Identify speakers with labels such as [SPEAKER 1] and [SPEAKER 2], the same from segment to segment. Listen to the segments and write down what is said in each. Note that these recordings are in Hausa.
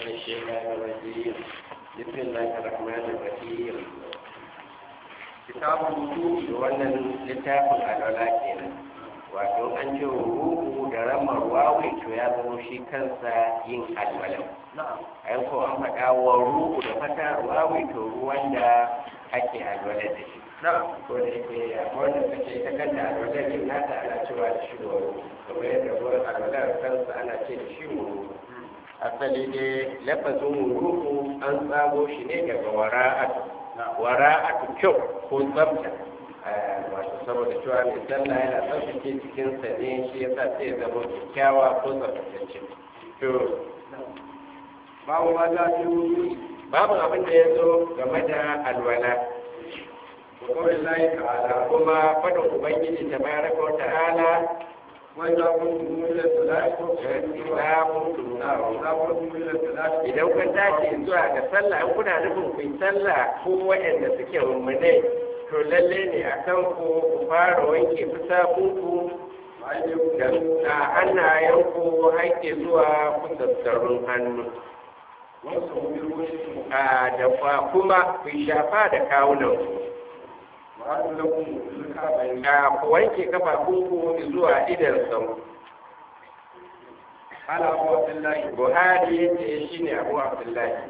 [SPEAKER 1] الشيطان الرجيم بسم الله الرحمن الرحيم kitabun wudu wannan littafin alwala kenan wato an ce ruku da ramar wawi to ya zama shi kansa yin alwala ayan ko an faɗa wa ruku da fata wawi to ruwan da ake alwala da shi ko da yake wanda suke ta kanta alwala din nata ana cewa da shi wa kamar yadda ruwan alwala kansa ana ce da shi wa asali dai lafazin ruku an tsago shi ne daga wara'atu wara'atu kyau ko tsafta wato saboda cewa mai sallah yana tsaftace cikinsa ne shi ya sa sai zama kyakkyawa ko tsaftatacce to
[SPEAKER 2] babu ma za ta yi
[SPEAKER 1] babu abin da ya zo game da alwala
[SPEAKER 2] kawai layi ta'ala
[SPEAKER 1] kuma fadin ubangiji ta baraka wa ta'ala
[SPEAKER 2] wanda kun tumula salatu
[SPEAKER 1] idan kun tashi zuwa ga sallah in kuna nufin ku yi sallah ko waɗanda suke rummunai to lalle ne a kan ku ku fara wanke fusakunku da hannayenku haike zuwa kusastarun hannu a da kuma ku shafa da kawunan ku wanke kafafunku zuwa idan sau
[SPEAKER 2] ala abu abdullahi
[SPEAKER 1] buhari ya ce shi ne abu abdullahi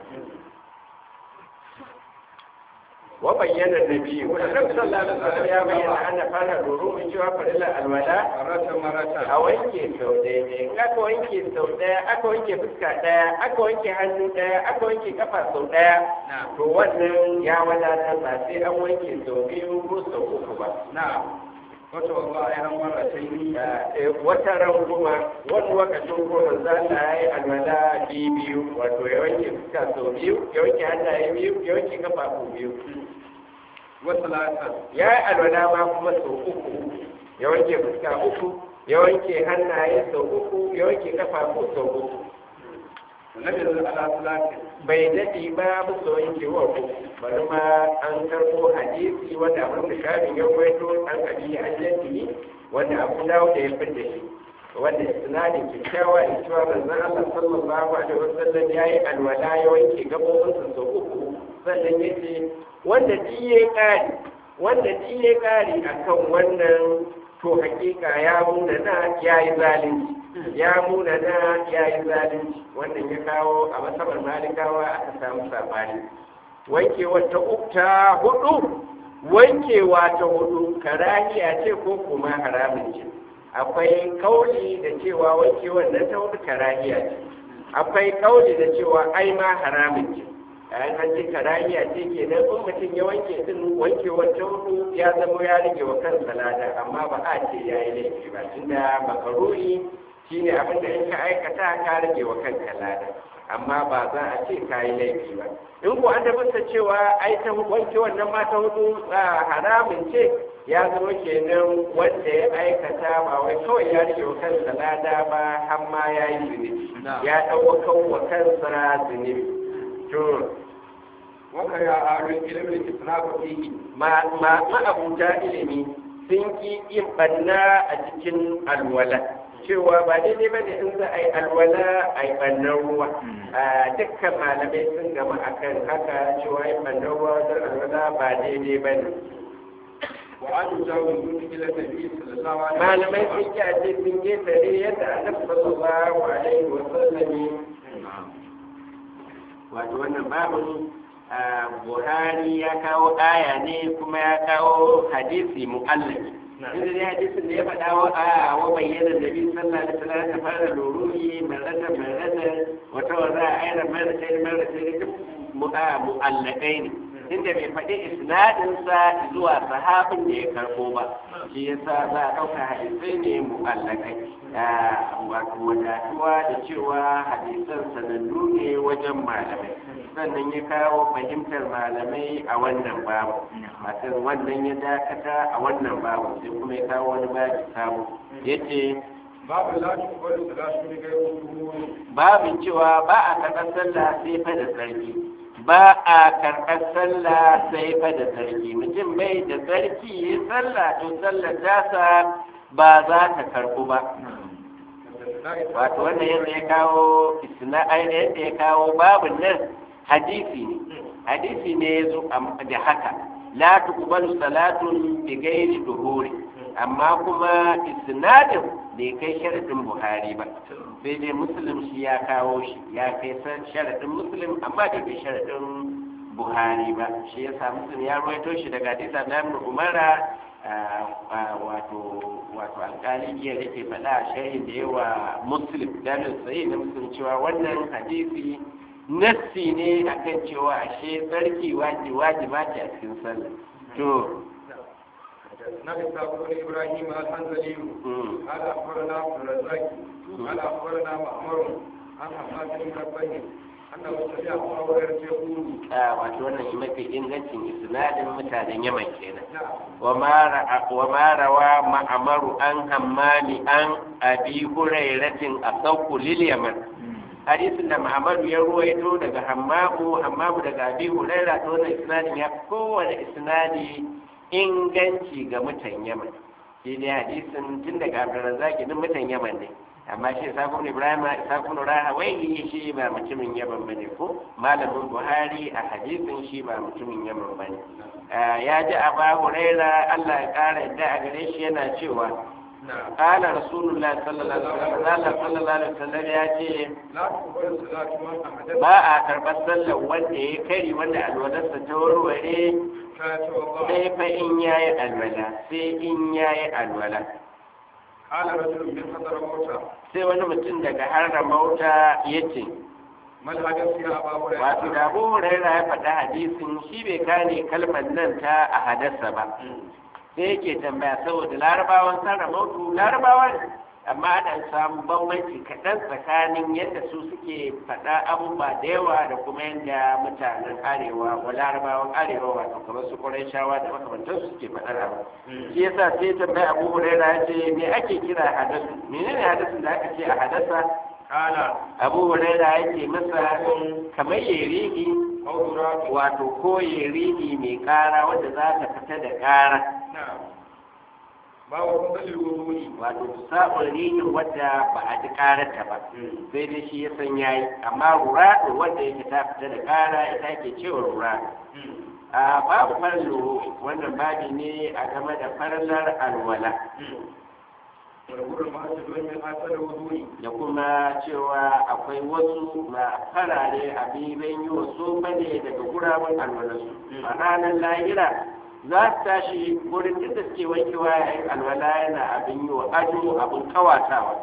[SPEAKER 1] wa bayyana nabi wa sallallahu alaihi wasallam ya bayyana ana fara doro mun cewa farilla alwala
[SPEAKER 2] marata marata
[SPEAKER 1] a wanke sau ɗaya ne in aka wanke sau ɗaya aka wanke fuska ɗaya aka wanke hannu ɗaya aka wanke kafa sau ɗaya to wannan ya wadatar ba sai an wanke sau biyu ko sau uku ba
[SPEAKER 2] na wata wata ayyana marata yi
[SPEAKER 1] wata ran kuma wani lokacin kuma za ta yi alwala biyu wato ya wanke fuska sau biyu ya wanke hannaye biyu ya wanke kafafu biyu
[SPEAKER 2] wata lata
[SPEAKER 1] ya yi alwala ma kuma sau uku ya wanke fuska uku ya wanke hannaye sau uku ya wanke kafafu sau uku
[SPEAKER 2] nabi ala salati
[SPEAKER 1] bai daɗi ba musu wanke wa uku bari ma an karɓo hadisi wanda abin da shafin ya kwaito an kabi an yanki wanda abu dawo da ya fidda shi wanda sinadin kyakkyawa in cewa manzon Allah sallallahu alaihi wasallam ya yi alwala ya wanke gabobinsa sau uku sannan ya ce wanda diye ƙari wanda diye ƙari akan wannan to hakika ya muna na ya yi zalunci ya muna na ya yi zalunci wannan ya kawo a masabar malikawa aka samu sabani wankewa ta ukta hudu wankewa ta hudu karahiya ce ko kuma haramun ce akwai kauli da cewa wankewar nan ta hudu karahiya ce akwai kauli da cewa ai ma haramun ce yayin an ce karahiya ce ke nan in mutum ya wanke din wankewar ta hudu ya zama ya rage wa kansa lada amma ba a ce ya yi laifi ba tunda makaruri shine abin da in ka aikata ka rage wa kanka lada amma ba za a ce ka yi laifi ba in ko an tabbata cewa ai ta wanke wannan ma ta hudu haramun ce ya zama kenan wanda ya aikata ba wai kawai ya rike wa kansa lada ba har ma ya yi zunubi ya ɗauka wa kansa zunubi to
[SPEAKER 2] waka ya arin ilimin israfa fihi
[SPEAKER 1] ma ma abuta ilimi sun ki yin banna a cikin alwala cewa ba daidai ba ne in za a yi alwala a yi ɓannan ruwa a dukkan malamai sun gama akan haka cewa yi ɓannan ruwa don alwala ba daidai ba ne
[SPEAKER 2] wa an jawo mutum ila nabi sallallahu alaihi
[SPEAKER 1] malamai sun ki a ce sun ketare yadda annabi sallallahu alaihi wa sallam wato wannan babin buhari ya kawo aya ne kuma ya kawo hadisi mu'allaki inda dai hadisin da ya faɗa wa a wa bayyana da bi sallah da sallah ta fara lururi marata marata wata wa za a aina marata ne marata ne duk mu'allakai ne inda bai faɗi isnadin sa zuwa sahabin da ya karɓo ba shi yasa za a ɗauka hadisai ne mu'allakai wato wadatuwa da cewa hadisan sanannu ne wajen malamai sannan ya kawo fahimtar malamai a wannan babu matan wannan ya dakata a wannan babu sai kuma ya kawo wani babu samu ya ce
[SPEAKER 2] babu la tuqbalu salatu li ghayri
[SPEAKER 1] babin cewa ba a karɓar sallah sai fa da sarki ba a karɓar sallah sai fa da sarki mutum bai da sarki ya sallah to sallar tasa ba za ta karɓu ba wato wannan yadda ya kawo isna yadda ya kawo babin nan hadisi ne hadisi ne ya zo da haka la tuqbalu salatun bi ghairi duhuri amma kuma isnadin bai kai sharadin buhari ba sai dai muslim shi ya kawo shi ya kai sharadin muslim amma da bai sharadin buhari ba shi yasa muslim ya rawaito shi daga hadisa na ibn umara wato wato alƙali jiya da ke faɗa a shahin da yawa muslim dalil sai na muslim cewa wannan hadisi nassi ne akan cewa ashe tsarki waji wajiba ce a cikin sallah to
[SPEAKER 2] نبي بن ابراهيم الحنظلي قال اخبرنا عبد الرزاق قال اخبرنا معمر عن حماد بن ربه انه سمع ابا هريره يقول
[SPEAKER 1] wato wannan shi mafi ingancin isnadin mutanen yaman kenan wa ma rawa ma'amaru an hammani an abi hurairatin a sauku lil yaman hadisin da Muhammadu ya ruwaito daga Hammamu Hammamu daga Abi Huraira to wannan isnadin ya kowane isnadi inganci ga mutan Yaman shi ne hadisin tun daga Abdurrazzaq din mutan Yaman ne amma shi Sakun Ibrahim Sakun Rahawai shi ba mutumin Yaman bane ko malamin Buhari a hadisin shi ba mutumin Yaman bane ya ji Abu Huraira Allah ya kara yadda a gare shi yana cewa قال رسول الله صلى الله عليه وسلم قال صلى الله عليه وسلم يا ce ba a karɓar sallar wanda ya kari wanda alwalarsa ta warware sai fa in ya yi alwala sai in ya yi alwala sai wani mutum daga harra mauta ya ce wato da abu huraira ya faɗa hadisin shi bai kane kalmar nan ta a hadasa ba sai yake tambaya saboda larabawan sarramautu larabawa ne amma ana samun bambanci kaɗan tsakanin yadda su suke faɗa abubuwa da yawa da kuma yadda mutanen arewa wa larabawan arewa wato kamar su ƙwarai shawa da makamantar su suke faɗar abu shi yasa sai tambaya abu huraira ya ce me ake kira hadasu menene hadasin da aka ce a hadasa
[SPEAKER 2] Kala.
[SPEAKER 1] abu huraira yake masa kamar yerihi wato ko yerihi mai kara wanda za ta fita da kara
[SPEAKER 2] Babu kusalin wudu'i.
[SPEAKER 1] wato sabon rihin wadda ba a ji kararta ba sai dai shi ya san yayi amma rura wanda yake ta fita da kara ita ke cewa rura a babu farlo wannan babi ne a game da farlar alwala
[SPEAKER 2] Warwurin masu domin asar wudu'i.
[SPEAKER 1] da kuma cewa akwai wasu na farare a biban yi wasu bane daga guraben alwalarsu a ranar lahira za su tashi wurin duk da suke wankewa yayin alwala yana abin yi wa ado abin kawatawa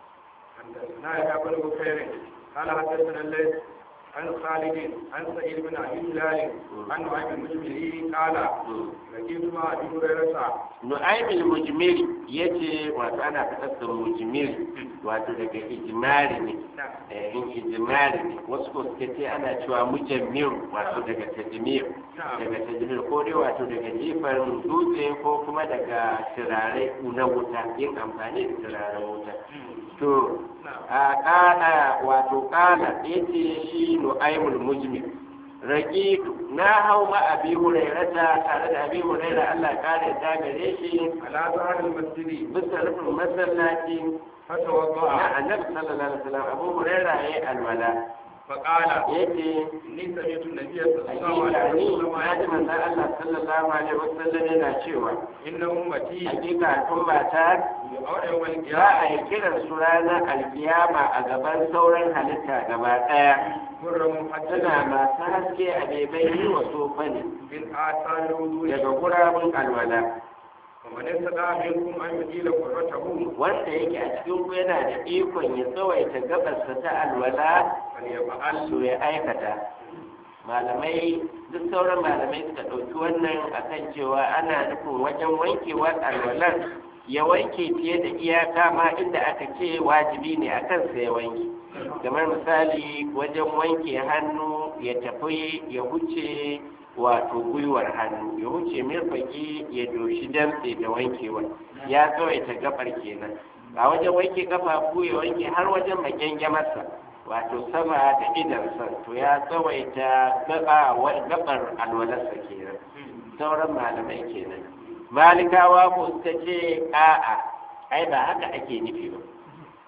[SPEAKER 2] Na ya bani bukairin. Kala haddasa lallai عن خالد عن سعيد بن ابي هلال عن نعيم المجملي قال لقيت مع ابي هريره
[SPEAKER 1] nu'aymil mujmiri yace wato ana fitar mujmiri wato daga ijmari ne eh in ijmari ne wasu ko suke ce ana cewa mujammir wato daga tajmir daga tajmir ko dai wato daga jifar dutse ko kuma daga turare na wuta yin amfani da turaren wuta to a kana wato kana yace shi nu'aymul mujmir raqitu na hau ma abi hurairata tare da abi huraira Allah kare ta gare shi
[SPEAKER 2] على ظهر المسجد
[SPEAKER 1] bisa rufin masallaci
[SPEAKER 2] فتوضا
[SPEAKER 1] na annabi sallallahu alaihi wasallam abu huraira yayi alwala
[SPEAKER 2] فقال
[SPEAKER 1] yace
[SPEAKER 2] اني سمعت النبي صلى الله
[SPEAKER 1] hakika
[SPEAKER 2] عليه
[SPEAKER 1] ni
[SPEAKER 2] وسلم
[SPEAKER 1] na ji manzon Allah sallallahu alaihi wasallam yana cewa
[SPEAKER 2] ان امتي
[SPEAKER 1] hakika al'umma ta
[SPEAKER 2] يوم يوم
[SPEAKER 1] za a
[SPEAKER 2] القيامه
[SPEAKER 1] yi kiran su ranar alkiyama a gaban sauran halitta gaba ɗaya
[SPEAKER 2] مر
[SPEAKER 1] suna
[SPEAKER 2] محجنا
[SPEAKER 1] masu haske a bebai yi wa sofa ne
[SPEAKER 2] من اثار الوضوء
[SPEAKER 1] daga gurabun alwala
[SPEAKER 2] ومن استطاع منكم ان يطيل قرته
[SPEAKER 1] wanda yake a cikin ku yana da ikon ya tsawaita gabarsa ta alwala
[SPEAKER 2] فليفعل
[SPEAKER 1] to ya aikata malamai duk sauran malamai suka ɗauki wannan akan cewa ana nufin wajen wankewar alwalar ya wanke fiye da iyaka ma inda aka ce wajibi ne a kansa ya wanke kamar misali wajen wanke hannu ya tafi ya wuce wato gwiwar hannu ya wuce mirfaki ya doshi damtse da wankewar ya tsawaita gabar kenan a wajen wanke kafafu ya wanke har wajen makyangamarsa wato sama da idansa to ya tsawaita gaba wa gabar alwalarsa kenan sauran malamai kenan malikawa ko suka ce a'a ai ba haka ake nufi ba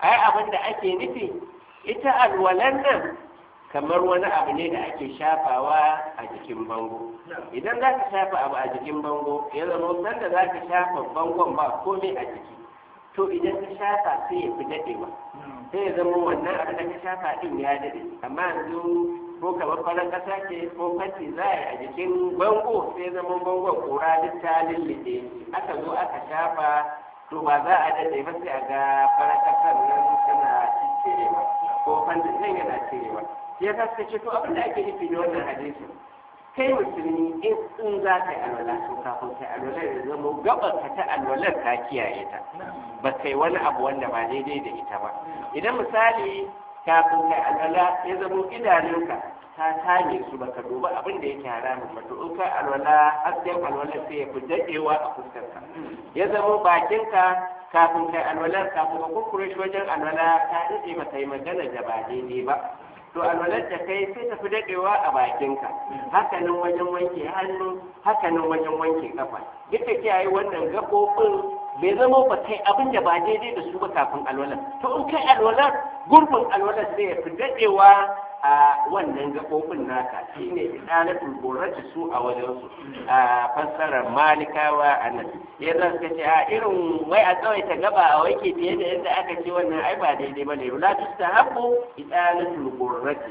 [SPEAKER 1] ai abin da ake nufi ita alwalan nan kamar wani abu ne da ake shafawa a jikin bango idan za ka shafa abu a jikin bango ya zama sanda za ka shafa bangon ba komai a jiki to idan ka shafa sai ya fi daɗewa sai ya zama wannan abin da ka shafa ɗin ya daɗe amma yanzu ko kamar farar ƙasa ce ko fanti za a yi a jikin bango sai zama bangon ƙura duk ta lullube aka zo aka shafa to ba za a daɗe ba sai a ga farar ƙasar nan tana cirewa ko fantin nan yana cirewa ya kasa ce to abin da ake nufi da wannan hadisi kai musulmi in in za ka yi alwala to kafin kai alwala ya zama gabar ka ta alwalar ka kiyaye ta ba kai wani abu wanda ba daidai da ita ba idan misali kafin kai alwala ya zama idanunka ta tame su baka duba abin da yake haramun ba to in kai alwala hasken alwala sai ya fi daɗewa a fuskarka ya zama bakinka kafin kai alwala kafin ka kukkure shi wajen alwala ta daɗe ba kai magana da ba daidai ba to alwalar da kai sai tafi daɗewa a bakinka hakanan wajen wanke hannu hakanan wajen wanke kafa duk da kiyaye wannan gaɓoɓin bai zama ba kai abin da ba daidai da su ba kafin alwalar to in kai alwalar gurbin alwalar sai ya fi daɗewa a wannan gaɓoɓin naka shine idalatul gurrati su a wajensu a fassarar malikawa a nan ya za su ce a irin wai a tsawaita gaba a wanke fiye da yadda aka ce wannan ai ba daidai ba ne la tustahabu idalatul gurrati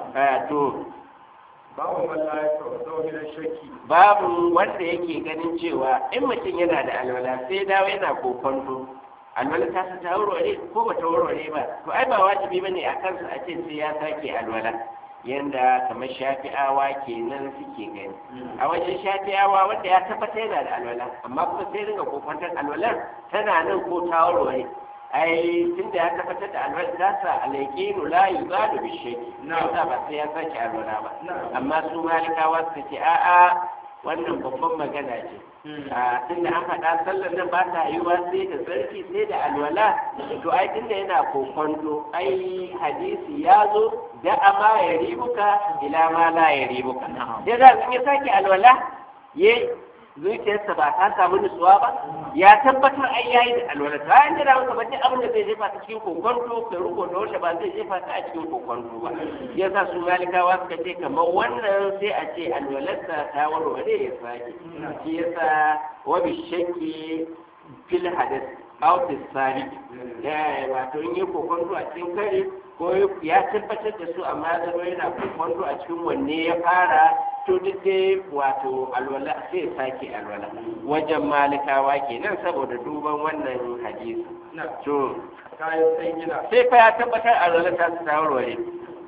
[SPEAKER 1] to
[SPEAKER 2] babu man la yatawaddahu min ash-shakki
[SPEAKER 1] babu wanda yake ganin cewa in mutum yana da alwala sai dawo yana kokonto alwala ta ta warware ko ba ta warware ba to ai ba wajibi bane a kansa a ce sai ya sake alwala yanda kamar shafi'awa kenan suke gani a wajen shafi'awa wanda ya tabbata yana da alwala amma kuma sai ringa kokwantar alwalar tana nan ko ta warware ai tunda ya tabbatar da alwala ta sa alaikinu la yuzalu bi shay'i na ba sai ya sake alwala ba amma su malikawa suka ce a'a wannan babban magana ce a tunda an faɗa sallar nan ba ta yiwuwa sai da tsarki sai da alwala to ai tunda yana kokonto ai hadisi ya zo da ama ya ribuka ila ma la ya ribuka sai za su ya sake alwala ye zuciyarsa ba ta samu nutsuwa ba ya tabbatar ai yayi da alwala ta an jira masa bace abin da zai jefa ta cikin kokonto kai ruko da wanda ba zai jefa ta a cikin kokonto ba yasa su malikawa suka ce kamar wannan sai a ce alwalarsa ta warware ya sake shi yasa wa bi shakki fil hadath aw fi sari ya wato in yi kokonto a cikin kare ko ya tabbatar da su amma zama yana kokonto a cikin wanne ya fara to duk dai wato alwala sai sake alwala wajen malikawa kenan saboda duban wannan hadisi to
[SPEAKER 2] kayan sai gida
[SPEAKER 1] sai fa ya tabbatar alwala ta su tawarware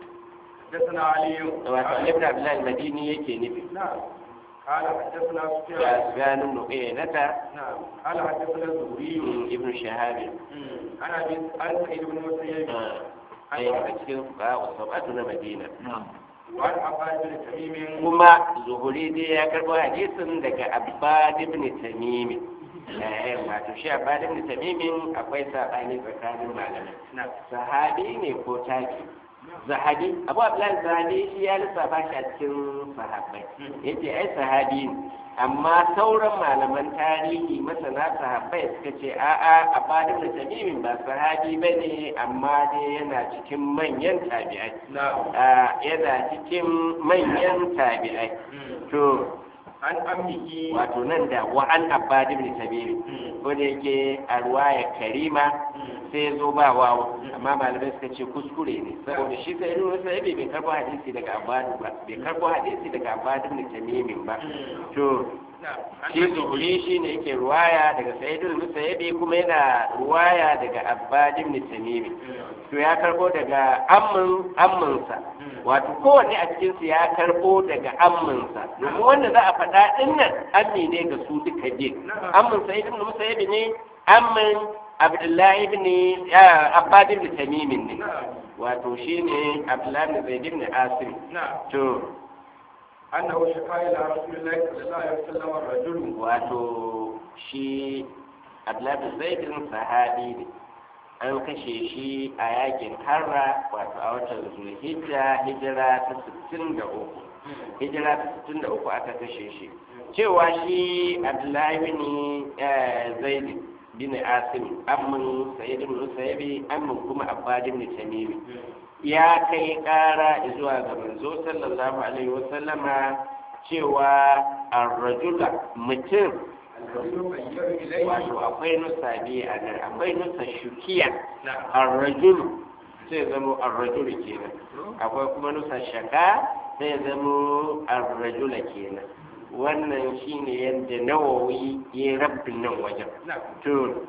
[SPEAKER 2] حدثنا علي
[SPEAKER 1] wato ibn abdullahi madini yake nufi
[SPEAKER 2] نعم قال حدثنا
[SPEAKER 1] ya
[SPEAKER 2] سفيان
[SPEAKER 1] sufyan ibn uyaynata
[SPEAKER 2] نعم قال حدثنا الزهري
[SPEAKER 1] ibn shahab
[SPEAKER 2] عن ابي عن سعيد بن مسيب
[SPEAKER 1] ai daga cikin fuqaha sabatu na madina
[SPEAKER 2] وعن عباد بن تميم
[SPEAKER 1] kuma zuhuri dai ya karbo hadisin daga abbad ibn tamim eh wato shi abbad ibn tamim akwai sabani tsakanin malamai sahabi ne ko taki zahabi abu abdullahi zahabi shi ya lissafa shi a cikin sahabbai yace ai sahabi ne amma sauran malaman tarihi masana sahabbai suka ce a'a abbad ibn tamim ba sahabi bane amma dai yana cikin manyan tabi'ai
[SPEAKER 2] نعم
[SPEAKER 1] Ah, yana cikin manyan tabi'ai to
[SPEAKER 2] عن أمه
[SPEAKER 1] wato nan da wa an abbad ibn tabiri ko da yake a ruwaya karima sai ya zo ba wawo amma malamai suka ce kuskure ne saboda shi sai ibn musaibi bai karbo hadisi daga abbad ba bai karbo hadisi daga abbad ibn tamimin ba to
[SPEAKER 2] نعم عن
[SPEAKER 1] shi zuhuri shi ne yake ruwaya daga sayyidul musayyibi kuma yana ruwaya daga abbad ibn tamimi to ya karbo daga ammin amminsa wato kowanne a cikin su ya karbo daga amminsa domin wanda za a faɗa din nan ammi ne ga su duka biyu ammin sayyid ibn musayyibi ne ammin abdullahi ibn ah, abbad ibn tamimi ne
[SPEAKER 2] نعم
[SPEAKER 1] wato shine abdullahi ibn zaid ibn asim
[SPEAKER 2] نعم
[SPEAKER 1] to
[SPEAKER 2] أنه شكا إلى رسول الله صلى الله عليه وسلم الرجل
[SPEAKER 1] wato shi abdullahi zaidin sahabi ne an kashe shi a yakin harra wato a watan zulhijja hijira ta 63 hijira ta 63 aka kashe shi cewa shi abdullahi ne zaidin bin asim amman sayyid ibn musayyibi amman kuma abbad ibn tamimi ya kai kara zuwa ga manzo sallallahu alaihi wasallama cewa ar-rajula mutum wato akwai nusa biyu a nan akwai nusa shukiya ar-rajulu sai zama ar-rajulu kenan akwai kuma nusa shaka sai zama ar-rajula kenan wannan shine yadda nawawi ya rabbin nan wajen to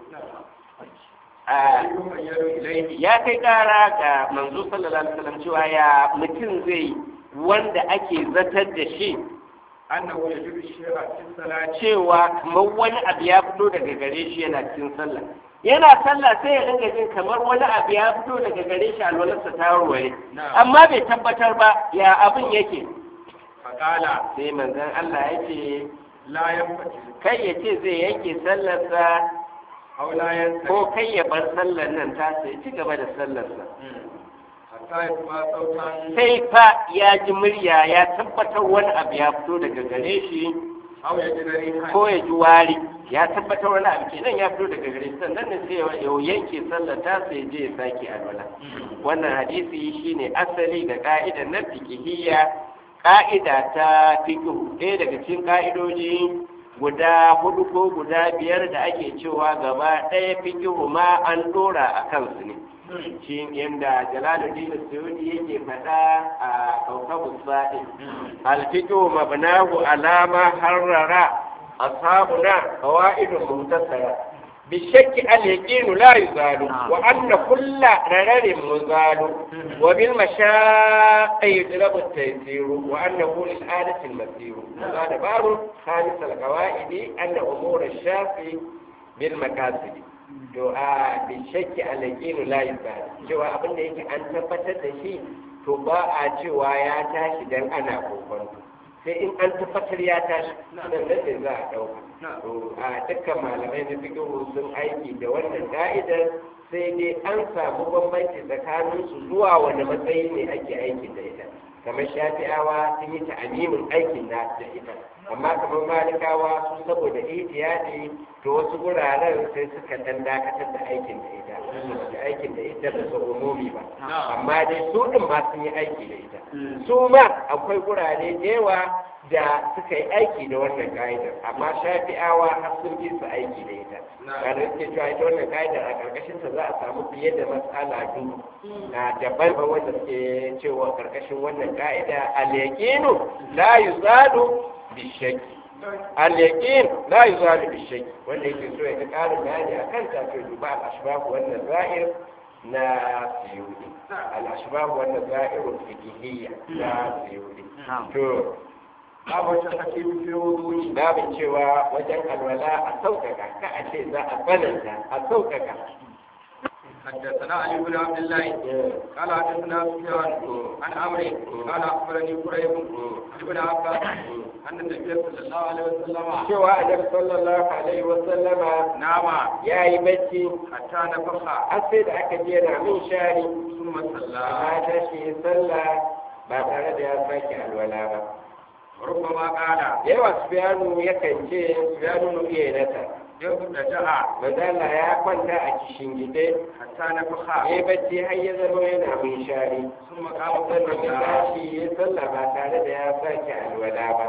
[SPEAKER 1] ya kai kara ga manzo sallallahu alaihi wasallam cewa ya mutum zai wanda ake zatar da shi
[SPEAKER 2] annahu yajidu shay'a fi salati
[SPEAKER 1] cewa kamar wani abu ya fito daga gare shi yana cikin sallah yana sallah sai ya dinga jin kamar wani abu ya fito daga gare shi alwalarsa ta warware amma bai tabbatar ba ya abin yake
[SPEAKER 2] faqala
[SPEAKER 1] sai manzon Allah ya ce
[SPEAKER 2] la yanfati
[SPEAKER 1] kai ya ce zai yanke sallarsa
[SPEAKER 2] aw la yanfati
[SPEAKER 1] ko kai ya bar sallar nan ta sai ci gaba da sallarsa
[SPEAKER 2] hatta yasma sautan
[SPEAKER 1] sai fa ya ji murya ya tabbatar wani abu ya fito daga gare shi
[SPEAKER 2] aw yajidu rihan
[SPEAKER 1] ko ya ji wari ya tabbatar wani abu kenan ya fito daga gare shi sannan ne sai ya yanke sallar ta sai je ya sake alwala wannan hadisi shine asali da ka'idar na fiqhiyya ka'ida ta fiqh ɗaya daga cikin ka'idoji guda hudu ko guda biyar da ake cewa gaba ɗaya fiqh ma an dora a kansu ne shi yadda jalaluddin suyudi yake faɗa a kaukabu sa'in alfiqhu mabnahu alama harrara ashabuna qawaidun muhtasara بالشك اليقين لا يزال وأن كل ررر مزال وبالمشاق يجلب التيسير وأنه للآلة المسير هذا باب خامس القواعد أن أمور الشافي بالمكاسب to a bishakki alaƙinu layi ba cewa abin da yake an tabbatar da shi to ba a cewa ya tashi dan ana kokonto sai in an tabbatar ya tashi nan da za a ɗauka to a dukkan malamai na fikihu sun aiki da wannan ka'idar sai dai an samu bambanci tsakanin su zuwa wani matsayi ne ake aiki da ita kamar shafi'awa sun yi ta'amimin aikin da da ita amma kamar malikawa su saboda ihtiyadi to wasu guraren sai suka dan dakatar da aikin da ita da aikin da ita ba su umumi ba amma dai su din ma sun yi aiki da ita su ma akwai gurare da yawa da suka yi aiki da wannan ka'idar amma shafi'awa har sun fi su aiki da ita kada suke cewa ita wannan ka'idar a karkashin ta za a samu fiye da matsala dubu na daban ba wanda suke cewa karkashin wannan ka'ida al-yaqinu la yuzadu bishaki al-yaqin la yuzadu bishaki wanda yake so ya ga karin bayani akan ta to duba al-ashbah wannan zahir na siyudi al-ashbah wannan zahirul fiqhiyya na siyudi to
[SPEAKER 2] babu ta hakim fi wudu'i
[SPEAKER 1] babin cewa wajen alwala a sauƙaƙa ka a ce za a tsananta a sauƙaƙa
[SPEAKER 2] حدثنا علي بن عبد الله قال حدثنا سفيان عن عمرو قال اخبرني قريب عن ابن عباس ان النبي صلى الله عليه وسلم
[SPEAKER 1] cewa annabi sallallahu alaihi wa sallama
[SPEAKER 2] نام
[SPEAKER 1] ya yi bacci
[SPEAKER 2] حتى نفخ
[SPEAKER 1] har sai da aka je na min shari
[SPEAKER 2] ثم صلى
[SPEAKER 1] amma ta shi sallah ba tare da ya sake alwala ba
[SPEAKER 2] وربما قال
[SPEAKER 1] yawa sufyanu yakan ce sufyanu nuke nata
[SPEAKER 2] يبتدع
[SPEAKER 1] manzala ya kwanta a kishin gide
[SPEAKER 2] حتى نفخ
[SPEAKER 1] ya yi bacci har ya zama yana min shari
[SPEAKER 2] ثم قام
[SPEAKER 1] sannan ya
[SPEAKER 2] صلى
[SPEAKER 1] tashi ya sallah ba tare da ya sake alwala ba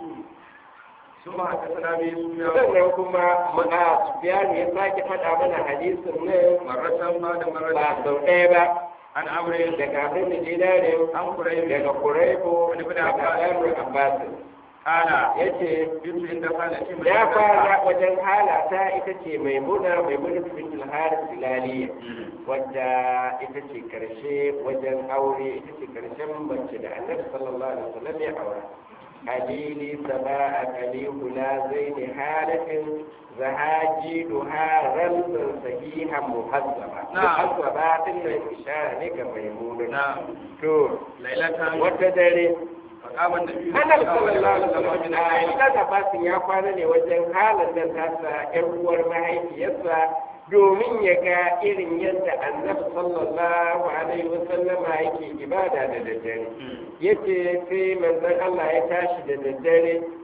[SPEAKER 2] ثم حدثنا به سفيان
[SPEAKER 1] sannan kuma ma'a sufyanu ya sake faɗa mana hadisin nan
[SPEAKER 2] مرة بعد
[SPEAKER 1] ba
[SPEAKER 2] مرة
[SPEAKER 1] sau ɗaya ba
[SPEAKER 2] عن عمرو
[SPEAKER 1] daga abin da dinarin
[SPEAKER 2] عن قريب
[SPEAKER 1] daga kuraibu
[SPEAKER 2] Ibn
[SPEAKER 1] daga
[SPEAKER 2] Abbas.
[SPEAKER 1] ɗan abbas
[SPEAKER 2] قال
[SPEAKER 1] ya ce
[SPEAKER 2] بنت عند خالتي
[SPEAKER 1] ya fara wajen halata ita ce mai muna mai muna bintul haris hilaliya wadda ita ce karshe wajen aure ita ce karshen mace da annabi sallallahu alaihi wasallam ya aura halili saba'a kalihu la zaini halatin zahaji duha ramzan sahihan muhazzaba
[SPEAKER 2] Na'am.
[SPEAKER 1] muhazzaba din nan ishara ne ga maimuna
[SPEAKER 2] نعم
[SPEAKER 1] to
[SPEAKER 2] ليلة
[SPEAKER 1] wata dare
[SPEAKER 2] فقام النبي
[SPEAKER 1] Annabi sallallahu alaihi
[SPEAKER 2] من
[SPEAKER 1] wasallam
[SPEAKER 2] الليل
[SPEAKER 1] Ibn Abbas ya kwana ne wajen halin da tasa ƴar uwar mahaifiyarsa domin ya ga irin yadda Annabi sallallahu alaihi wasallama yake ibada da daddare. Yace sai manzon Allah ya tashi da daddare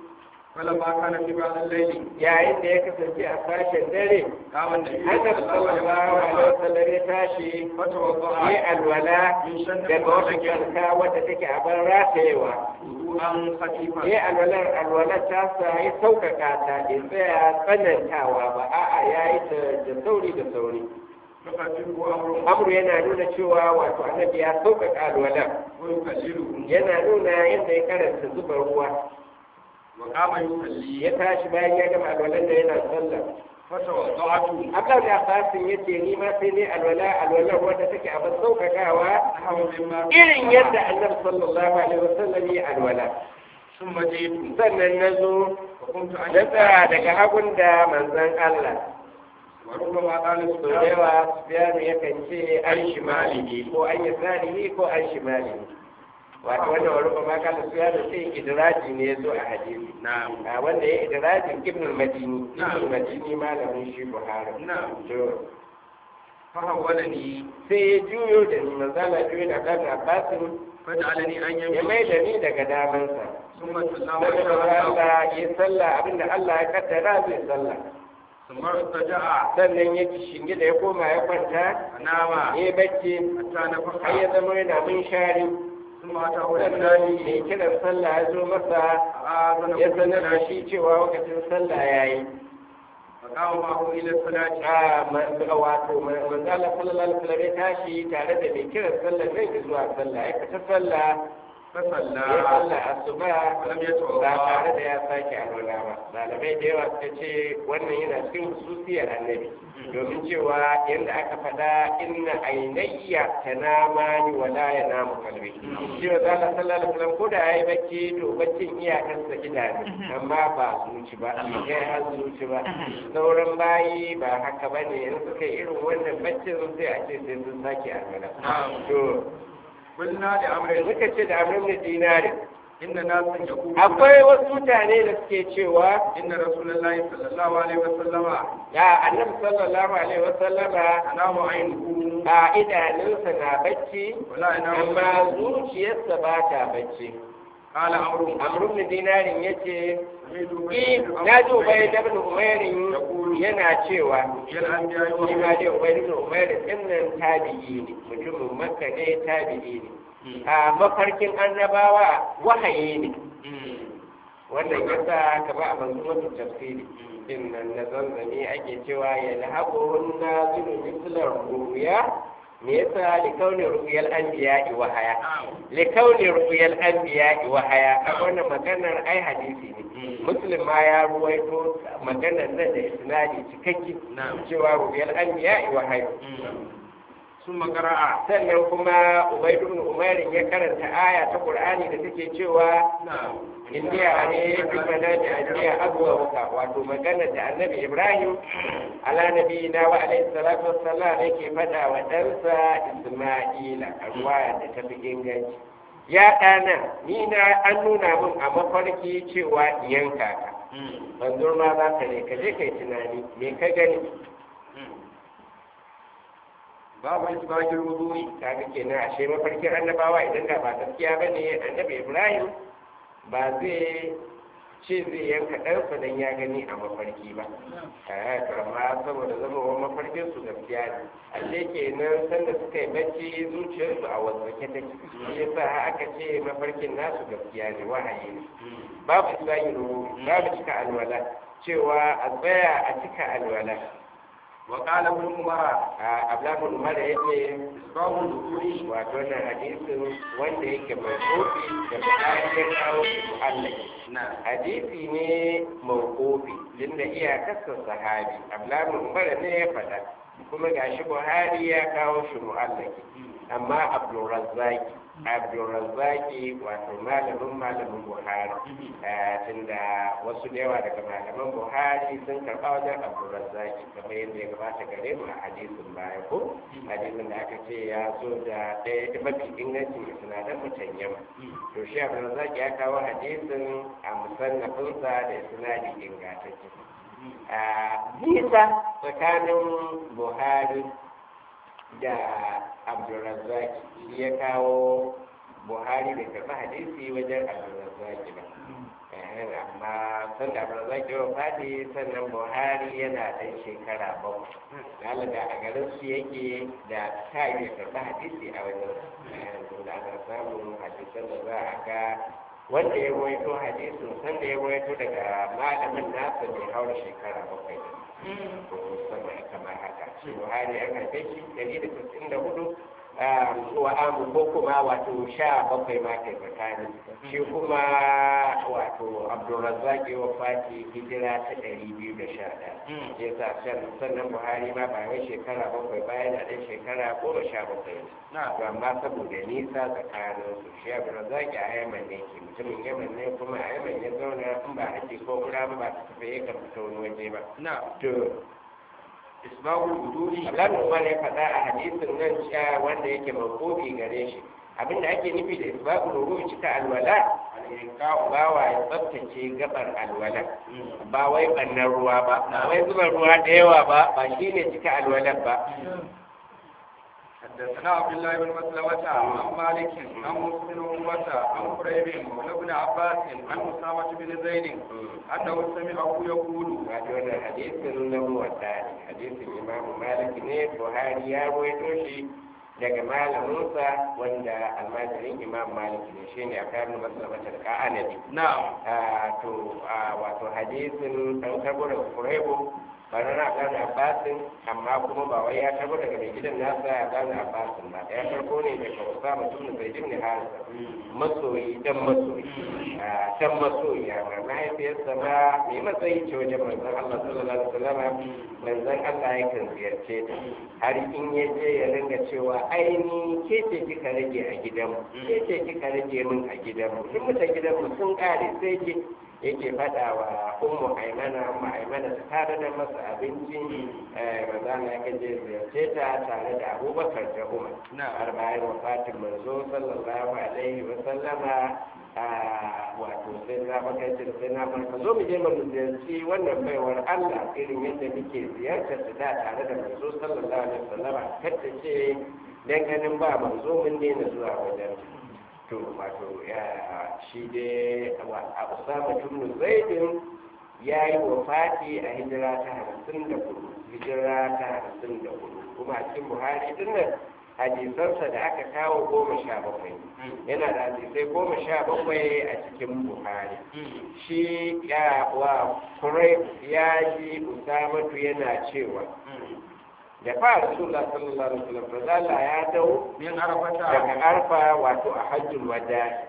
[SPEAKER 2] فلما كان في بعض الليل
[SPEAKER 1] yayin da ya kasance a sashen dare
[SPEAKER 2] قام النبي
[SPEAKER 1] annabi sallallahu alaihi wasallam ya tashi
[SPEAKER 2] فتوضأ
[SPEAKER 1] yi alwala daga wata kyarka wadda take a ban ratayewa
[SPEAKER 2] وضوءا خفيفا
[SPEAKER 1] yi alwalar alwalar ta sa ya sauƙaƙa ta bai tsaya tsanantawa ba a'a ya yi ta da sauri da sauri
[SPEAKER 2] يخففه أمره
[SPEAKER 1] amru yana nuna cewa wato annabi ya sauƙaƙa alwalar
[SPEAKER 2] ويكلله
[SPEAKER 1] yana nuna yadda ya karanta zuba ruwa
[SPEAKER 2] وقام يصلي
[SPEAKER 1] ya tashi bayan ya gama alwalar da yana sallah
[SPEAKER 2] فتوضأت
[SPEAKER 1] Abdullahi da Abbasin ya ce ni ma sai ne alwala alwalar wadda take a ban sauƙaƙawa
[SPEAKER 2] نحو مما
[SPEAKER 1] irin yadda annabi sallallahu alaihi wasallam ya alwala
[SPEAKER 2] ثم جئت
[SPEAKER 1] sannan na zo
[SPEAKER 2] وقمت
[SPEAKER 1] na
[SPEAKER 2] أن
[SPEAKER 1] tsaya daga hagun da manzon Allah
[SPEAKER 2] وربما قال
[SPEAKER 1] so da
[SPEAKER 2] السفيان
[SPEAKER 1] yawa Sufyanu yakan ce an shimalihi ko an yasarihi ko an shimalihi wato wannan wani ba ma kala Sufyanu sai idraji ne ya zo a hadisi
[SPEAKER 2] نعم
[SPEAKER 1] a wanda ya idrajin ibn al-madini ibn
[SPEAKER 2] Na'am.
[SPEAKER 1] al-madini malamin shi Buhari
[SPEAKER 2] نعم
[SPEAKER 1] to
[SPEAKER 2] فحولني
[SPEAKER 1] sai ya juyo da ni manzala juyo da kan Abbasin
[SPEAKER 2] فجعلني أن
[SPEAKER 1] ya
[SPEAKER 2] يمين
[SPEAKER 1] mai da ni daga damansa
[SPEAKER 2] ثم صلى
[SPEAKER 1] daga
[SPEAKER 2] وجعل
[SPEAKER 1] Allah ya sallah abinda Allah ya kaddara zai sallah
[SPEAKER 2] ثم ارتجع
[SPEAKER 1] sannan ya shinge da ya koma ya kwanta
[SPEAKER 2] فنام
[SPEAKER 1] ya yi bacci
[SPEAKER 2] حتى نفخ
[SPEAKER 1] har ya zama yana mun shari
[SPEAKER 2] ثم أتاه
[SPEAKER 1] sannan mai
[SPEAKER 2] الثاني
[SPEAKER 1] kiran sallah ya zo masa
[SPEAKER 2] آذن
[SPEAKER 1] ya sanar da shi cewa lokacin sallah ya yi
[SPEAKER 2] فقام معه إلى الصلاة
[SPEAKER 1] a ma- wato ma- manzo Allah sallallahu alaihi wasallam ya tashi tare da mai kiran sallah zai zuwa sallah ya fita sallah
[SPEAKER 2] فصلى
[SPEAKER 1] ya sallah asuba
[SPEAKER 2] ولم
[SPEAKER 1] ba
[SPEAKER 2] يتوضأ
[SPEAKER 1] tare da ya sake alwala ba malamai da yawa suka ce wannan yana cikin hususiyar annabi domin cewa yadda aka faɗa inna ainayya tanamani wala yanamu kalbi cewa za Allah sallallahu alaihi wasallam ko da yayi bacci to baccin iyakansa idanu amma ba zuci ba kai har zuci ba sauran bayi ba haka bane in suka yi irin wannan baccin sai a ce sai sun sake alwala to
[SPEAKER 2] قلنا لأمر
[SPEAKER 1] muka ce da amrin da dinarin
[SPEAKER 2] إن ناسا يقولون
[SPEAKER 1] akwai wasu mutane da suke cewa
[SPEAKER 2] إن رسول الله صلى الله عليه وسلم
[SPEAKER 1] ya annabi sallallahu alaihi wasallama
[SPEAKER 2] تنام عينه
[SPEAKER 1] a idanunsa na bacci
[SPEAKER 2] ولا ينام
[SPEAKER 1] amma zuciyarsa ba ta bacci
[SPEAKER 2] قال عمرو
[SPEAKER 1] amrun da dinarin ya ce
[SPEAKER 2] سمعت
[SPEAKER 1] na ji ubai da ibn umairin yana cewa
[SPEAKER 2] يا الأنبياء
[SPEAKER 1] shi ma dai ubai da umairin din nan tabi'i ne mutumin makka ne tabi'i ne a mafarkin annabawa wahayi ne wannan yasa ka ba a manzumatu tafsiri din nan na zanzani ake cewa ya lahabu na zunu mislar ruya me yasa li kauni ru'yal anbiya wa haya li kauni ru'yal anbiya wa haya a wannan maganar ai hadisi ne muslim ma ya ruwaito maganar nan da isnadi cikakke cewa ru'yal anbiya wa haya
[SPEAKER 2] ثم قرأ
[SPEAKER 1] sannan kuma ubaidu ibn umairin ya karanta aya ta qur'ani da take cewa
[SPEAKER 2] نعم
[SPEAKER 1] indiya ne fi mana da indiya abuwa waka wato magana da annabi ibrahim ala nabi na wa alaihi salatu wassalam yake faɗa wa ɗansa isma'ila a ruwaya da ta fi inganci ya ɗana ni na an nuna min a mafarki cewa in yanka ka manzo ma za ka ne ka je kai tunani me ka gani
[SPEAKER 2] باب إسباغ الوضوء
[SPEAKER 1] kaga kenan ashe mafarkin annabawa idan da ba gaskiya bane annabi ibrahim ba zai ce zai yanka ɗansa don ya gani a mafarki ba a amma saboda zama wa mafarkin su gaskiya ne alle kenan sanda suka yi bacci zuciyarsu a wasake take shi yasa aka ce mafarkin nasu gaskiya ne wahayi ne babu isa'iru babu cika alwala cewa a tsaya a cika alwala
[SPEAKER 2] وقال ابن عمر
[SPEAKER 1] a ablamun umar ya ce
[SPEAKER 2] إسباغ الوضوء
[SPEAKER 1] wato wannan hadisin wanda yake mai kofi da bukari ya kawo shi mu'allaki
[SPEAKER 2] نعم
[SPEAKER 1] hadisi ne mawqufi tunda iyakarsa sahabi ablamun umar ne ya faɗa kuma gashi buhari ya kawo shi mu'allaki amma abdulrazzaki abdulrazzaki wato malamin malamin buhari Eh, tunda wasu da yawa daga malaman buhari sun karɓa wajen abdulrazzaki kamar yadda ya gabata gare mu a hadisin baya ko hadisin da aka ce ya zo da ɗaya da mafi ingancin sinadar mutan yamma to shi abdulrazzaki ya kawo hadisin a musannafinsa da sinadi ingantacce a nisa tsakanin buhari da abdulrazzaki shi ya kawo buhari bai karɓi hadisi wajen abdulrazaki ba amma san da abdulrazaki wa fadi sannan buhari yana ɗan shekara bakwai lalata a garin su yake da ta yi karɓi hadisi a wajen da ana samun hadisan da za a ga wanda ya rawaito hadisin sanda ya rawaito daga malamin nasa mai haura shekara bakwai ko sama kamar haka shi buhari an haife shi dari da sittin da hudu wa amu ko kuma wato sha bakwai ma kai tsakani shi kuma wato abdulrazzaq ya wafati hijira ta ɗari biyu da sha ɗaya ya sa sannan buhari ma ba wai shekara bakwai bayan da ɗan shekara goma sha bakwai ne to amma saboda nisa tsakanin su shi abdulrazzaq a yaman ne ke mutumin yaman ne kuma a yaman ya zauna in ba haji ko kura ba ba ta tafi ya kan fita wani waje ba to
[SPEAKER 2] isbahul wudu'i
[SPEAKER 1] Allah Umar ya faɗa a hadisin nan cewa wanda yake mawqufi gare shi abinda ake nufi da isbahul wudu'i cika alwala ba wa ya tsaftace gabar alwala ba wai bannan ruwa ba ba wai zuba ruwa da yawa ba ba shine cika alwala ba
[SPEAKER 2] حدثنا عبد الله بن مسلمة عن مالك عن مسلم عقبة عن قريب مولى بن عباس عن أسامة بن زيد أنه سمعه يقول
[SPEAKER 1] wato wannan hadisin na muwatta ne hadisin imamu malik ne buhari ya rawaito shi daga malaminsa wanda almajirin imam malik ne shine a kan maslamatar ka'anabi
[SPEAKER 2] نعم
[SPEAKER 1] to wato hadisin an karbo daga kuraibu ba na ɗan abbasin amma kuma ba wai ya karbo daga mai gidan nasa ya ɗan abbasin ba ya karbo ne daga wasa mutum da zai jimni harisa masoyi dan masoyi dan masoyi ya ma mahaifiyarsa ma mai matsayi ce wajen manzon Allah sallallahu alaihi wasallam manzon Allah yakan ziyarce ta har in ya je ya ringa cewa aini ke ce kika rage a gidanmu ke ce kika rage min a gidanmu in mutan gidanmu sun kare sai ke yake faɗa wa ummu aimana ummu aimana ta tare da masa abinci maza na yake je ziyarce ta tare da abubakar da umar har bayan wafatin manzo sallallahu alaihi wa sallama wato sai na bakar sai na farka zo mu je mu ziyarci wannan baiwar Allah irin yadda muke ziyartar ta da tare da manzo sallallahu alaihi wa sallama kar ta ce dan ganin ba manzo mun daina zuwa wajen to wato ya shi dai a usama tunu zaidin ya yi wa fati a hijira ta hamsin da hudu hijira ta hamsin da hudu kuma a cikin buhari din nan hadisansa da aka kawo goma sha bakwai yana da hadisai goma sha bakwai a cikin buhari shi ya wa kurai ya ji usamatu yana cewa da fa rasulullah sallallahu alaihi wasallam fazala ya dau
[SPEAKER 2] min arafata
[SPEAKER 1] daga arfa wato a hajjul wada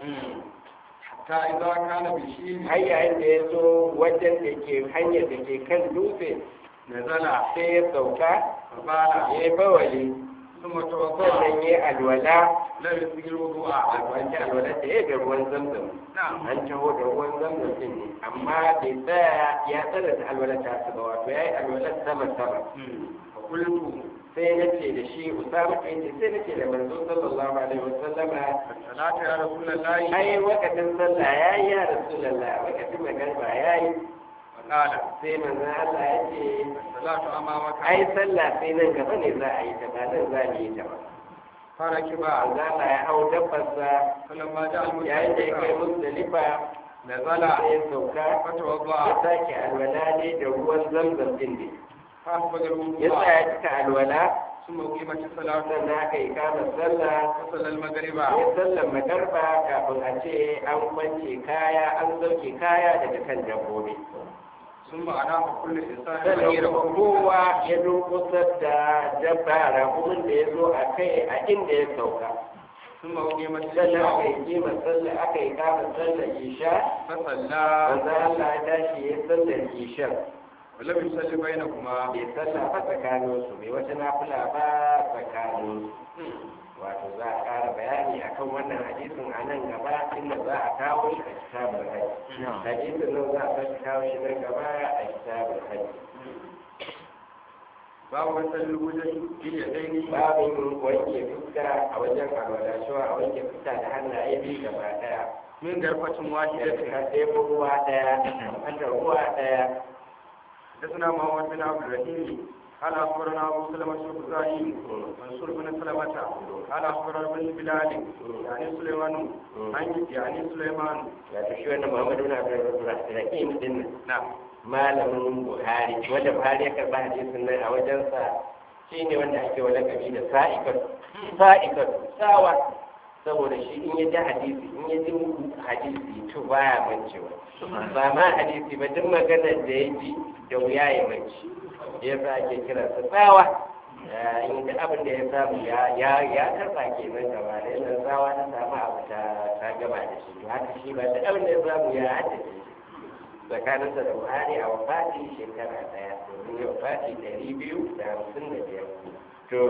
[SPEAKER 2] ta idza kana bi shi
[SPEAKER 1] har yayin da ya zo wajen da ke hanyar da ke kan dutse
[SPEAKER 2] nazala
[SPEAKER 1] sai ya sauka
[SPEAKER 2] bala
[SPEAKER 1] ya yi bawali
[SPEAKER 2] thumma tawadda
[SPEAKER 1] sannan ya yi alwala
[SPEAKER 2] la yusiru
[SPEAKER 1] a
[SPEAKER 2] du'a
[SPEAKER 1] wanke alwala da ya da ruwan zamzam
[SPEAKER 2] na'am
[SPEAKER 1] an taho da ruwan zamzam din ne amma bai tsaya ya tsara da alwala ta su ba wato ya yi alwala sama sama
[SPEAKER 2] fa qultu
[SPEAKER 1] sai na ce da shi usama kai ce sai na ce da manzo sallallahu alaihi wasallama
[SPEAKER 2] salatu ya rasulullahi
[SPEAKER 1] ai wakatin sallah ya yi ya rasulallah wakatin magarba ya yi
[SPEAKER 2] qala
[SPEAKER 1] sai manzon Allah ya ce
[SPEAKER 2] salatu amamaka
[SPEAKER 1] ai sallah sai nan gaba ne za a yi ta ba nan za mu yi ta ba
[SPEAKER 2] faraki ba
[SPEAKER 1] manzon Allah ya hau dabbarsa
[SPEAKER 2] falamma ja'a
[SPEAKER 1] yayin da ya kai
[SPEAKER 2] al-mutawaffa
[SPEAKER 1] musdalifa
[SPEAKER 2] nazala
[SPEAKER 1] sai ya sauka ya
[SPEAKER 2] fatawadda
[SPEAKER 1] sake alwala ne da ruwan zamzam din ne
[SPEAKER 2] fa asbaga
[SPEAKER 1] ya
[SPEAKER 2] al-wudu'a
[SPEAKER 1] tsaya cika alwala
[SPEAKER 2] ثم أقيمت الصلاة
[SPEAKER 1] sannan aka yi kama sallah
[SPEAKER 2] فصلى المغرب
[SPEAKER 1] ya sallan magarba kafin a ce an kwance kaya an sauke kaya daga kan dabbobi
[SPEAKER 2] ثم أنام كل إنسان
[SPEAKER 1] sannan
[SPEAKER 2] غيره
[SPEAKER 1] kuma kowa ya durkusar da dabba rakumin da ya zo a kai a inda ya sauka
[SPEAKER 2] ثم أقيمت
[SPEAKER 1] sannan aka
[SPEAKER 2] الصلاة
[SPEAKER 1] yi kima sallah aka yi kama sallar isha
[SPEAKER 2] فصلى
[SPEAKER 1] manzo Allah ya tashi ya sallar isha
[SPEAKER 2] ولم يصلي بينهما
[SPEAKER 1] bai sallah ba tsakanin su bai wata nafila ba tsakanin su wato za a ƙara bayani akan wannan hadisin a nan gaba inda za a kawo shi a kitabul hajj hadisin nan za a sake kawo shi nan gaba a kitabul hajj
[SPEAKER 2] باب غسل الوجه باليدين
[SPEAKER 1] babin wanke fuska a wajen alwala cewa a wanke fuska da hannaye biyu gaba daya
[SPEAKER 2] من غرفة
[SPEAKER 1] da
[SPEAKER 2] واحدة
[SPEAKER 1] ka ɗebo ruwa daya hada ruwa daya
[SPEAKER 2] حدثنا محمد بن عبد الرحيم قال اخبرنا ابو سلمة بن ابراهيم منصور بن سلمة قال اخبرنا بن بلال يعني سليمان عن يعني سليمان
[SPEAKER 1] wato shi wannan muhammadu na abdurrahim din nan
[SPEAKER 2] نعم
[SPEAKER 1] malamin buhari wanda buhari ya karba hadisin nan a wajensa shi ne wanda ake wa lakabi da sa'ikar sa'ikar sawa saboda shi in ya ji hadisi in ya ji hadisi to baya mancewa ba ma hadisi ba duk maganar da ya ji da wuya ya manci ya sa ake kiransa tsawa in da abin da ya samu ya ya ya karba kenan gaba da yana tsawa ta samu abu ta ta gaba da shi to haka shi ba da abin da ya samu ya haddace shi tsakaninsa da buhari a wafati shekara daya domin ya wafati ɗari biyu da hamsin da biyar to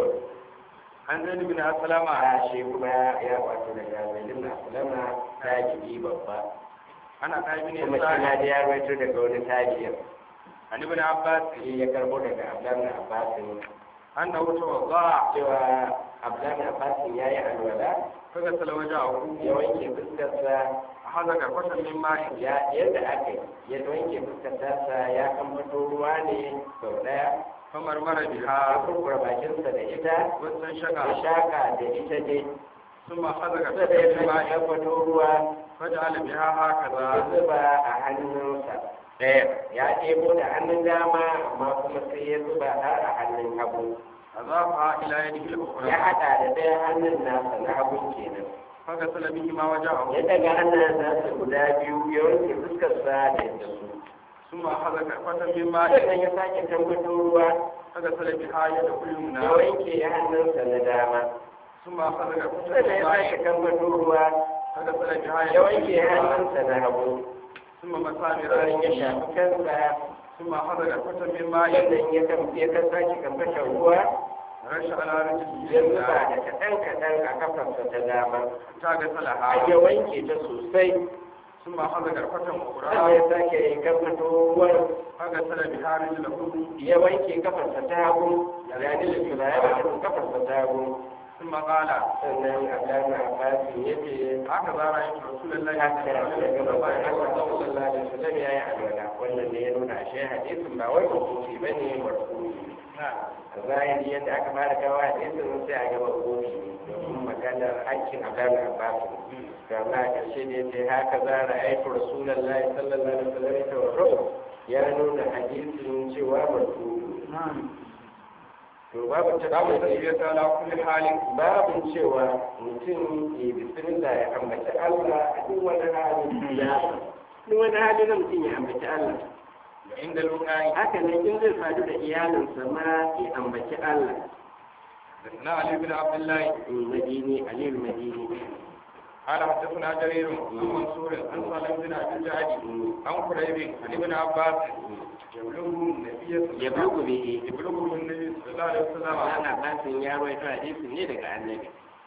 [SPEAKER 2] عن زيد بن اسلم
[SPEAKER 1] a shi kuma ya wato daga zaidun na sulama tajiri babba
[SPEAKER 2] عن عطاء بن
[SPEAKER 1] kuma shi na
[SPEAKER 2] يسار
[SPEAKER 1] da ya rawaito daga wani tajiyar
[SPEAKER 2] عن ابن عباس
[SPEAKER 1] shi ya karbo daga abdan abbasin
[SPEAKER 2] انه توضا
[SPEAKER 1] cewa abdan abbasin ya yi alwala
[SPEAKER 2] فغسل وجهه
[SPEAKER 1] ya wanke fuskarsa
[SPEAKER 2] اخذ كرفة من ماء
[SPEAKER 1] ya yadda aka yi ya wanke fuskarsa ya kamfato ruwa ne sau daya
[SPEAKER 2] فمرمر
[SPEAKER 1] ya
[SPEAKER 2] بها
[SPEAKER 1] kurkura bakinsa da ita ya
[SPEAKER 2] واستنشق
[SPEAKER 1] shaka da ita dai
[SPEAKER 2] ثم اخذ
[SPEAKER 1] kusa da
[SPEAKER 2] كرفة
[SPEAKER 1] ya
[SPEAKER 2] من ماء
[SPEAKER 1] kamfato ruwa
[SPEAKER 2] فجعل بها
[SPEAKER 1] ya
[SPEAKER 2] هكذا
[SPEAKER 1] zuba a hannunsa ɗaya ya ɗebo da hannun dama amma kuma sai ya zuba har a hannun hagu
[SPEAKER 2] أضافها إلى يده
[SPEAKER 1] ya
[SPEAKER 2] الأخرى
[SPEAKER 1] haɗa da ɗaya hannun nasa na hagun kenan
[SPEAKER 2] فغسل بهما وجهه
[SPEAKER 1] ya daga hannun nasa guda biyu ya wanke fuskarsa da yadda su
[SPEAKER 2] ثم أخذ كرفة من ماء
[SPEAKER 1] sannan ya sake tabbatar ruwa
[SPEAKER 2] فغسل بها يده
[SPEAKER 1] ya
[SPEAKER 2] اليمنى
[SPEAKER 1] wanke hannunsa na dama
[SPEAKER 2] ثم أخذ كرفة
[SPEAKER 1] sannan
[SPEAKER 2] من
[SPEAKER 1] ya
[SPEAKER 2] ماء
[SPEAKER 1] sake tabbatar ruwa
[SPEAKER 2] فغسل بها
[SPEAKER 1] ya
[SPEAKER 2] يده
[SPEAKER 1] wanke
[SPEAKER 2] اليمنى
[SPEAKER 1] hannunsa na hagu
[SPEAKER 2] ثم مسح
[SPEAKER 1] sannan ya
[SPEAKER 2] برأسه
[SPEAKER 1] shafi kansa
[SPEAKER 2] ثم أخذ كرفة من ماء
[SPEAKER 1] sannan ya kan ya kan sake kamfashin ruwa
[SPEAKER 2] رش على رجله
[SPEAKER 1] ya zuba
[SPEAKER 2] اليمنى
[SPEAKER 1] da kaɗan kaɗan a kafarsa ta dama
[SPEAKER 2] حتى غسلها
[SPEAKER 1] har ya wanke ta sosai
[SPEAKER 2] ثم أخذ كرفة
[SPEAKER 1] sannan
[SPEAKER 2] أخرى
[SPEAKER 1] ya sake kamfato ruwan
[SPEAKER 2] فغسل بها رجله
[SPEAKER 1] ya wanke kafarsa ta hagu ya ni da tura ya wanke kafarsa ta hagu
[SPEAKER 2] ثم قال
[SPEAKER 1] sannan abdana abbasin ya ce
[SPEAKER 2] هكذا رأيت رسول الله
[SPEAKER 1] haka
[SPEAKER 2] صلى
[SPEAKER 1] da ya gaba bayan Allah
[SPEAKER 2] الله عليه
[SPEAKER 1] sallallahu alaihi wasallam ya yi alwala wannan ne ya nuna shi hadisin ba wai mafufi ba ne marfufi a zahiri yadda aka fara kawo hadisin sai a gaba kofi ne domin maganar aikin abdana abbasin kama a ƙarshe ne sai haka za a ra'aitu rasulullahi sallallahu alaihi wasallam ya tawarro ya nuna hadisin cewa marfufi to babu
[SPEAKER 2] باب
[SPEAKER 1] tafiya
[SPEAKER 2] التسبيح على كل حال
[SPEAKER 1] babin cewa mutum ke bismillah ya ambaci Allah a duk wani hali ya duk wani hali na mutum ya ambaci Allah
[SPEAKER 2] عند الوقاية
[SPEAKER 1] haka nan in zai sadu da iyalinsa ma ya ambaci Allah
[SPEAKER 2] حدثنا علي بن عبد الله
[SPEAKER 1] madini alil madini
[SPEAKER 2] قال حدثنا جرير عن منصور عن سالم بن ابي الجعد عن قريب عن ابن عباس يبلغه النبي صلى
[SPEAKER 1] ya
[SPEAKER 2] الله
[SPEAKER 1] bugu bihi
[SPEAKER 2] يبلغه النبي صلى الله عليه وسلم
[SPEAKER 1] ana basin ya rawaito hadisin ne daga annabi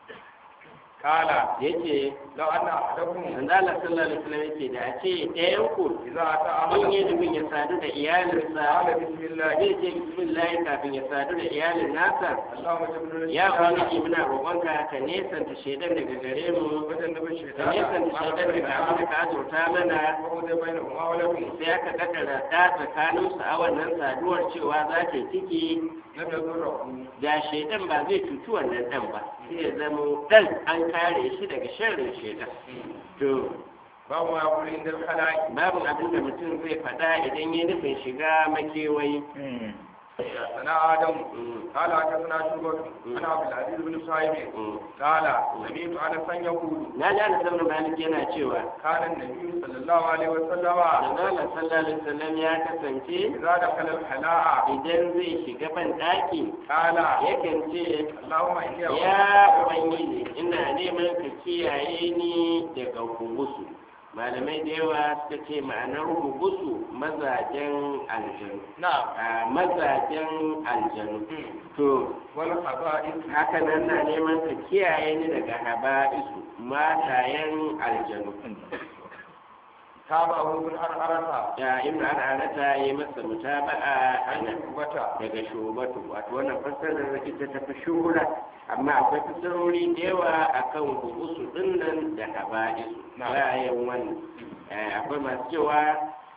[SPEAKER 2] قال
[SPEAKER 1] yace
[SPEAKER 2] لو ان احدكم
[SPEAKER 1] manzo Allah sallallahu alaihi wasallam yace da a ce ɗayan ku
[SPEAKER 2] اذا اتى
[SPEAKER 1] in yi
[SPEAKER 2] عمله
[SPEAKER 1] nufin ya sadu da iyalinsa
[SPEAKER 2] قال بسم الله
[SPEAKER 1] zai ce bismillah kafin ya sadu da iyalin nasa
[SPEAKER 2] اللهم جبر
[SPEAKER 1] ya ubangiji muna roƙonka ka nesanta shaidan daga gare mu
[SPEAKER 2] وجنب
[SPEAKER 1] ka
[SPEAKER 2] الشيطان
[SPEAKER 1] nesanta shaidan daga abin da ka azurta mana
[SPEAKER 2] وقضي بينهما ولكم
[SPEAKER 1] sai aka kaddara ta tsakanin su a wannan saduwar cewa za ta ciki
[SPEAKER 2] لم يضره
[SPEAKER 1] da shaidan ba zai cuci wannan dan ba sai ya zama dan an kare shi daga sharrin shaidan to
[SPEAKER 2] باب ما يقول عند الخلاء
[SPEAKER 1] babu abin da mutum zai faɗa idan ya nufin shiga makewayi
[SPEAKER 2] حدثنا ادم
[SPEAKER 1] Mm,
[SPEAKER 2] قال حدثنا شعبة عن عبد العزيز بن صهيب
[SPEAKER 1] mm.
[SPEAKER 2] قال سمعت انسا يقول
[SPEAKER 1] na ji ana sauran malik yana cewa
[SPEAKER 2] كان النبي صلى الله عليه وسلم
[SPEAKER 1] Manzala sallallahu alaihi wasallam ya kasance
[SPEAKER 2] إذا دخل الخلاء
[SPEAKER 1] idan zai shiga ban ɗaki
[SPEAKER 2] قال
[SPEAKER 1] yakan ce
[SPEAKER 2] اللهم إني أعوذ
[SPEAKER 1] ya
[SPEAKER 2] بك
[SPEAKER 1] ubangiji ina neman ka kiyaye ni daga hubusu malamai da yawa suka ce ma'anar hubusu mazajen aljanu
[SPEAKER 2] نعم
[SPEAKER 1] a mazajen aljanu to
[SPEAKER 2] والخبائث
[SPEAKER 1] haka nan na neman ka kiyaye ni daga haba'isu matayen aljanu
[SPEAKER 2] تابعه ابن أرأرة
[SPEAKER 1] ya ibn al'anata ya yi masa mutaba'a a
[SPEAKER 2] عن
[SPEAKER 1] nan
[SPEAKER 2] شعبة
[SPEAKER 1] daga shubatu wato wannan fassarar ita ta fi shuhura amma akwai fassarori da yawa akan hubusu dinnan da haba'isu
[SPEAKER 2] Na.
[SPEAKER 1] bayan wannan Eh, akwai masu cewa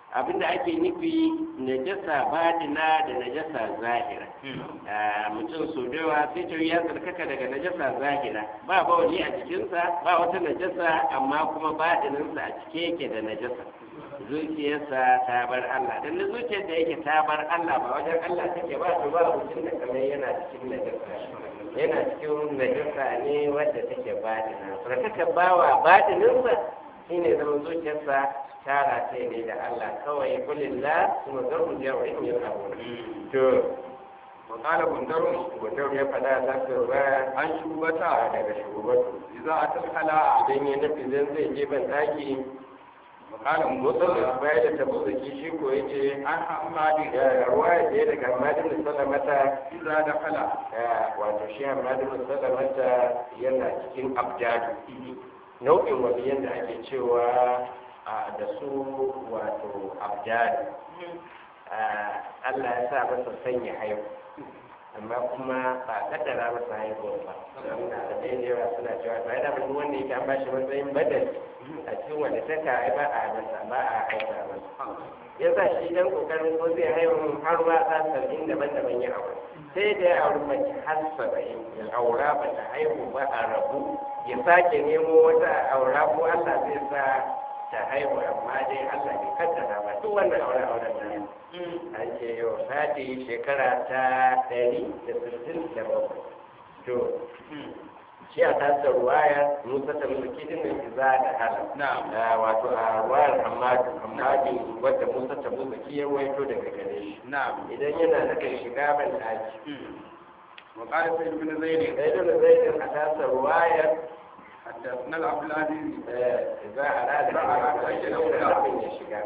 [SPEAKER 1] abinda ake nufi najasa batina da najasa zahira mutum so da yawa sai ta ya tsarkaka daga najasa zahira ba bawali a jikinsa ba wata najasa amma kuma batininsa a cike yake da najasa zuciyarsa ta bar Allah dan zuciyar da yake ta bar Allah ba wajen Allah take ba to ba mutum da kamar yana cikin najasa yana cikin najasa ne wadda take batina tsarkaka bawa batininsa shine zama zuciyarsa tara ce ne da Allah kawai kulillah kuma zarru jawa'in yin abu to
[SPEAKER 2] وقال بندر
[SPEAKER 1] gudun ya faɗa za su ba
[SPEAKER 2] عن شعبة
[SPEAKER 1] daga shugabatu
[SPEAKER 2] إذا أتى الخلاء
[SPEAKER 1] idan ya nufi zan zai je ban ɗaki
[SPEAKER 2] وقال
[SPEAKER 1] mutum da
[SPEAKER 2] موسى
[SPEAKER 1] baya da tabo da kishi ko ya ce
[SPEAKER 2] عن حماد
[SPEAKER 1] ya ruwa ya je daga hamadin da salamata
[SPEAKER 2] إذا دخل
[SPEAKER 1] wato shi hamadin da salamata yana cikin abjadu nau'in waliyan da ake cewa a da su wato abjadu Allah ya sa masa sanya haihu amma kuma ba kaddara masa haihuwa ba suna da ɗaya da yawa suna cewa ba yana mutum wanda yake an ba shi matsayin badal a cikin wanda ta ka ba a masa ba a haifa masa ya sa shi dan kokarin ko zai haihu har ma ta saba'in daban-daban ya aure sai da ya auri mace har saba'in ya aura ba ta haihu ba a rabu ya sake nemo wata aura ko Allah zai sa ta haihu amma dai Allah bai kaddara ba duk wannan aure auren nan an ce yau sati shekara ta ɗari da sittin da bakwai to shi a tasar ruwaya musa ta mulki din da za da hala
[SPEAKER 2] نعم
[SPEAKER 1] wato a ruwayar hamadu hamadu wadda musa ta mulki ya waito daga gare shi
[SPEAKER 2] نعم
[SPEAKER 1] idan yana nufin shiga ban ɗaki
[SPEAKER 2] وقال سيد بن زيد
[SPEAKER 1] sai da zai a tasar ruwayar
[SPEAKER 2] حدثنا العبد العزيز
[SPEAKER 1] za a rada
[SPEAKER 2] Za a rada
[SPEAKER 1] shi
[SPEAKER 2] shi
[SPEAKER 1] da
[SPEAKER 2] da
[SPEAKER 1] nufin ya shiga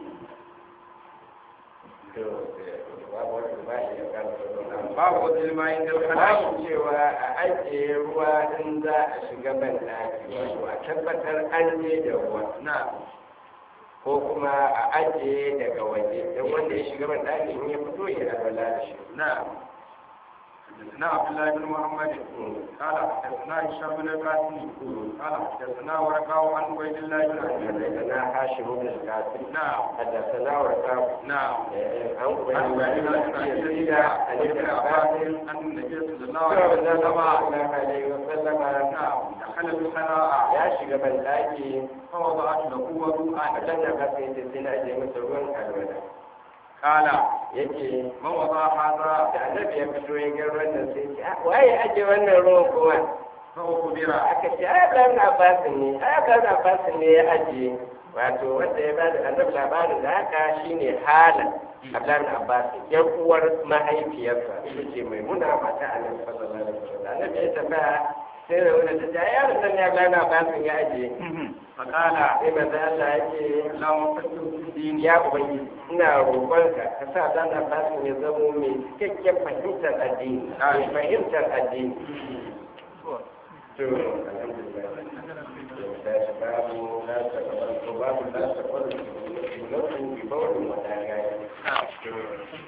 [SPEAKER 1] to babu wani ba shi ya kama da
[SPEAKER 2] باب وضع الماء عند الخلاء
[SPEAKER 1] babu cewa a ajiye ruwa in za a shiga ban ɗaki wato a tabbatar an je da ruwa
[SPEAKER 2] نعم
[SPEAKER 1] ko kuma a ajiye daga waje don wanda ya shiga ban ɗaki in ya fito ya alwala da shi
[SPEAKER 2] نعم حدثنا عبد الله بن محمد قال حدثنا هشام بن القاسم قال حدثنا ورقاء عن عبيد الله بن عبد
[SPEAKER 1] حدثنا هاشم بن القاسم
[SPEAKER 2] نعم
[SPEAKER 1] حدثنا ورقاء
[SPEAKER 2] نعم
[SPEAKER 1] عن
[SPEAKER 2] عن
[SPEAKER 1] عبيد
[SPEAKER 2] عبيد
[SPEAKER 1] الله
[SPEAKER 2] الله بن
[SPEAKER 1] بن
[SPEAKER 2] عبد
[SPEAKER 1] يزيد
[SPEAKER 2] الله
[SPEAKER 1] عن
[SPEAKER 2] عن
[SPEAKER 1] ابن
[SPEAKER 2] ابن
[SPEAKER 1] عباس
[SPEAKER 2] عباس ان النبي صلى الله
[SPEAKER 1] صلى
[SPEAKER 2] عليه
[SPEAKER 1] الله
[SPEAKER 2] وسلم
[SPEAKER 1] عليه وسلم
[SPEAKER 2] نعم دخل الخلاء
[SPEAKER 1] ya shiga ban ɗaki
[SPEAKER 2] فوضعت له
[SPEAKER 1] a
[SPEAKER 2] وضوءا
[SPEAKER 1] can da kasa yace sai na ajiye masa ruwan alwala
[SPEAKER 2] قال
[SPEAKER 1] yake
[SPEAKER 2] من وضع هذا
[SPEAKER 1] da annabi ya fito ya ga ruwan nan sai ce "Ah, waye aje wannan ruwan kuma
[SPEAKER 2] فأخبر
[SPEAKER 1] aka ce ai Abdullahi Abbas ne ai Abdullahi Abbas ne ya aje wato wanda ya bada annabi labarin da haka shine hala Abdullahi Abbas yan uwar mahaifiyarsa ita ce maimuna mata annabi sallallahu alaihi wasallam annabi ya tambaya sai da wani ta ce ai yaron nan ne Abdullahi Abbas ya aje
[SPEAKER 2] فقال
[SPEAKER 1] sai manzo Allah ya ce
[SPEAKER 2] اللهم فقه في الدين
[SPEAKER 1] ya ubangiji ina roƙonka ka sa dan Abbas ya zamo mai cikakken fahimtar addini mai fahimtar addini to alhamdulillah da shi babu la ta babu la ta babu bi bawlin wa dagaya